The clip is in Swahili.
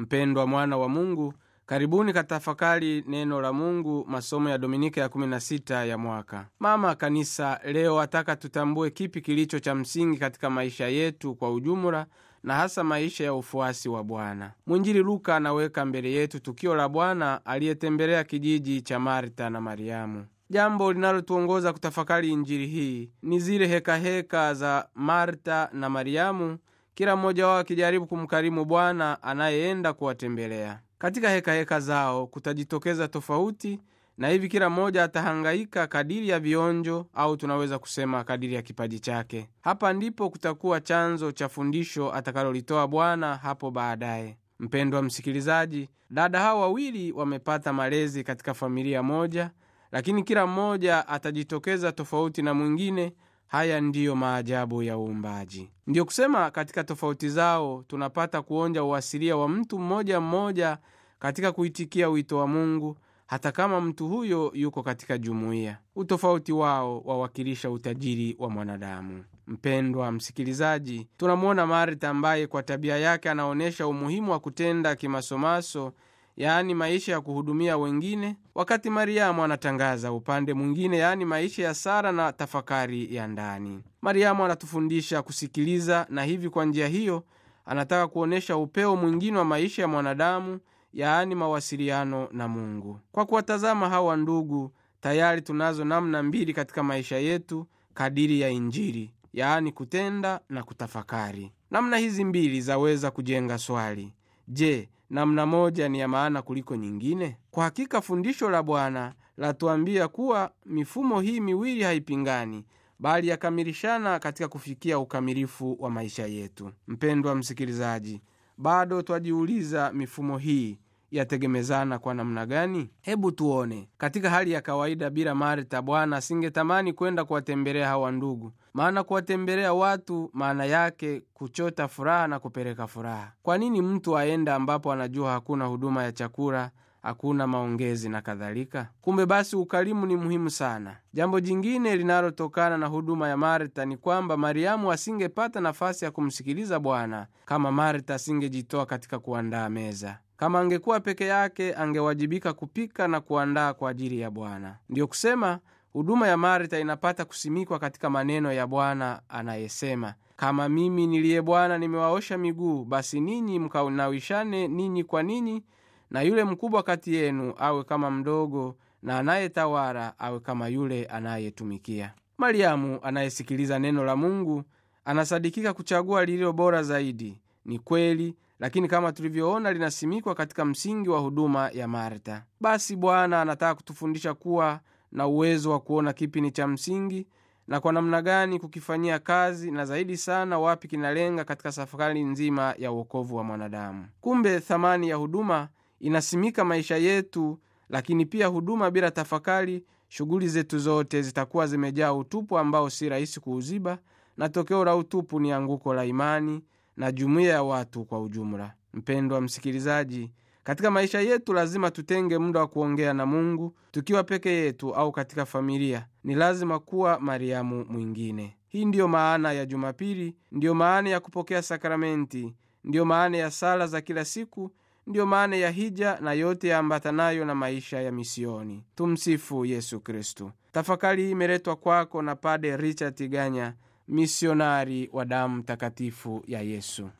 mpendwa mwana wa mungu karibuni katafakari neno la mungu masomo ya dominika ya 16 ya mwaka mama kanisa leo ataka tutambue kipi kilicho cha msingi katika maisha yetu kwa ujumla na hasa maisha ya ufuasi wa bwana mwinjili luka anaweka mbele yetu tukio la bwana aliyetembelea kijiji cha marta na mariamu jambo linalotuongoza kutafakari injili hii ni zile hekaheka heka za marta na mariamu kila mmoja wao akijaribu kumkarimu bwana anayeenda kuwatembelea katika hekaheka heka zao kutajitokeza tofauti na hivi kila mmoja atahangaika kadiri ya vionjo au tunaweza kusema kadiri ya kipaji chake hapa ndipo kutakuwa chanzo cha fundisho atakalolitoa bwana hapo baadaye mpendwa msikilizaji dada hawa wawili wamepata malezi katika familia moja lakini kila mmoja atajitokeza tofauti na mwingine haya ndiyo maajabu ya uumbaji ndiyo kusema katika tofauti zao tunapata kuonja uasilia wa mtu mmoja mmoja katika kuitikia wito wa mungu hata kama mtu huyo yuko katika jumuiya utofauti wao wawakilisha utajiri wa mwanadamu mpendwa msikilizaji tunamwona marta ambaye kwa tabia yake anaonyesha umuhimu wa kutenda kimasomaso yaani maisha ya kuhudumia wengine wakati mariamu anatangaza upande mwingine yaani maisha ya sara na tafakari ya ndani mariamu anatufundisha kusikiliza na hivi kwa njia hiyo anataka kuonyesha upeo mwingine wa maisha ya mwanadamu yaani mawasiliano na mungu kwa kuwatazama hawa ndugu tayari tunazo namna mbili katika maisha yetu kadiri ya injili yaani kutenda na kutafakari namna hizi mbili zaweza kujenga swali je namna moja ni ya maana kuliko nyingine kwa hakika fundisho la bwana latuambia kuwa mifumo hii miwili haipingani bali yakamilishana katika kufikia ukamilifu wa maisha yetu mpendwa msikilizaji bado twajiuliza mifumo hii yategemezana kwa namna gani hebu tuone katika hali ya kawaida bila marta bwana asingetamani kwenda kuwatembelea hawa ndugu maana kuwatembelea watu maana yake kuchota furaha na kupeleka furaha kwa nini mtu aenda ambapo anajua hakuna huduma ya chakula hakuna maongezi na kadhalika kumbe basi ukarimu ni muhimu sana jambo jingine linalotokana na huduma ya marta ni kwamba mariamu asingepata nafasi ya kumsikiliza bwana kama marta asingejitoa katika kuandaa meza kama angekuwa peke yake angewajibika kupika na kuandaa kwa ajili ya bwana ndiyo kusema huduma ya marta inapata kusimikwa katika maneno ya bwana anayesema kama mimi niliye bwana nimewaosha miguu basi ninyi mkaunawishane ninyi kwa ninyi na yule mkubwa kati yenu awe kama mdogo na anayetawala awe kama yule anayetumikia mariamu anayesikiliza neno la mungu anasadikika kuchagua lililo bora zaidi ni kweli lakini kama tulivyoona linasimikwa katika msingi wa huduma ya marta basi bwana anataka kutufundisha kuwa na uwezo wa kuona kipi ni cha msingi na kwa namna gani kukifanyia kazi na zaidi sana wapi kinalenga katika safari nzima ya uokovu wa mwanadamu kumbe thamani ya huduma inasimika maisha yetu lakini pia huduma bila tafakari shughuli zetu zote zitakuwa zimejaa utupu ambao si rahisi kuuziba na tokeo la utupu ni anguko la imani na jumuiya ya watu kwa ujumla mpendwa msikilizaji katika maisha yetu lazima tutenge muda wa kuongea na mungu tukiwa peke yetu au katika familia ni lazima kuwa mariamu mwingine hii ndiyo maana ya jumapili ndiyo maana ya kupokea sakramenti ndiyo maana ya sala za kila siku ndiyo maana ya hija na yote yaambatanayo na maisha ya misioni tumsifu yesu kristu tafakari hii imeletwa kwako na pade richard ganya misionari wa damu takatifu ya yesu